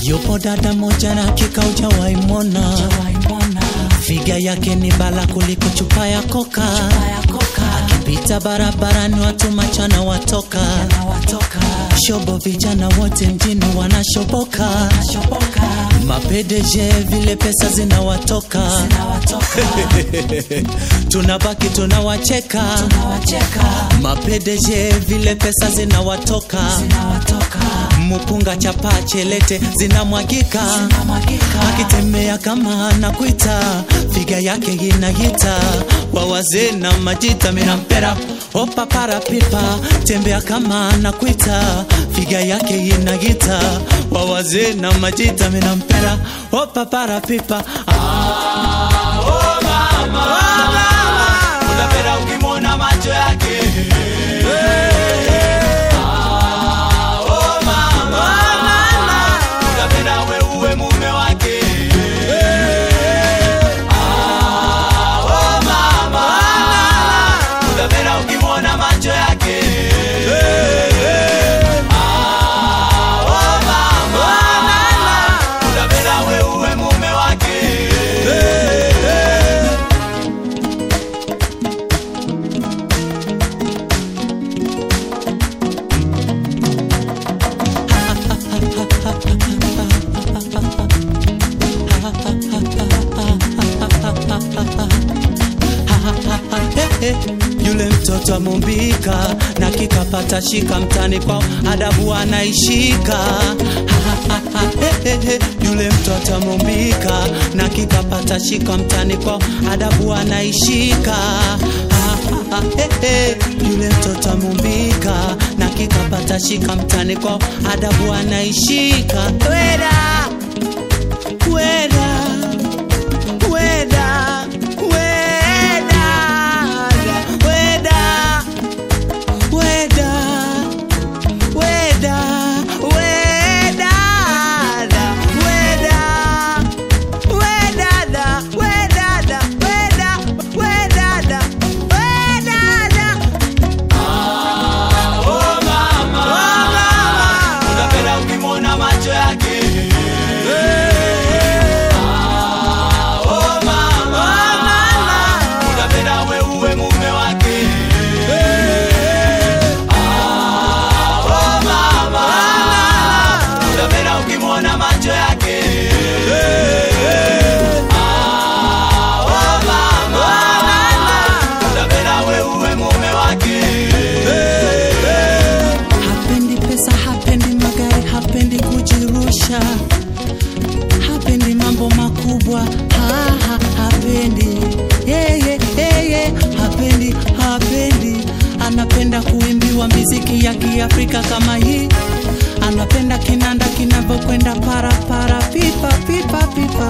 Yupo dada moja na hakika hujawahi mwona, figa yake ni bala kuliko chupa ya koka. Akipita barabarani watu machana watoka, shobo vijana wote mjini wanashoboka, mapedeje vile pesa zinawatoka, tunabaki tunawacheka, mapedeje vile pesa zinawatoka, mupunga chapa chelete zinamwagika, akitembea kama anakuita, figa yake inagita, wa wazee na majita minampera opa para pipa, tembea kama anakuita, figa yake inagita, wa wazee na majita minampera opa para pipa ah, oh mama, unapenda ukimwona macho yake Ah, oh mama, unapenda we uwe mume wake Ah, oh mama, unapenda ukimwona macho yake Ah, oh mama, unapenda we uwe mume wake Hehe, yule mtoto amumbika na kikapata shika mtani kwao adabu anaishika Hehehe, yule mtoto amumbika na kikapata shika mtani kwao adabu anaishika Hehe, yule mtoto amumbika na kikapata shika mtani kwao adabu anaishika weda weda weda weda weda weda weda weda weda wedada wedada weda wedada wedada Oh mama, unapenda ukimwona macho yake. Ah, oh mama, unapenda we uwe mume wake. Ah, oh mama, unapenda ukimwona macho yake. Ah, oh mama, unapenda we uwe mume wake. hapendi pesa hapendi magari hapendi kujirusha hapendi mambo makubwa ha, ha, hapendi yeye yeye hapendi hapendi anapenda kuimbiwa miziki ya kiafrika kama hii anapenda kinanda kinavyokwenda para para pipa pipa pipa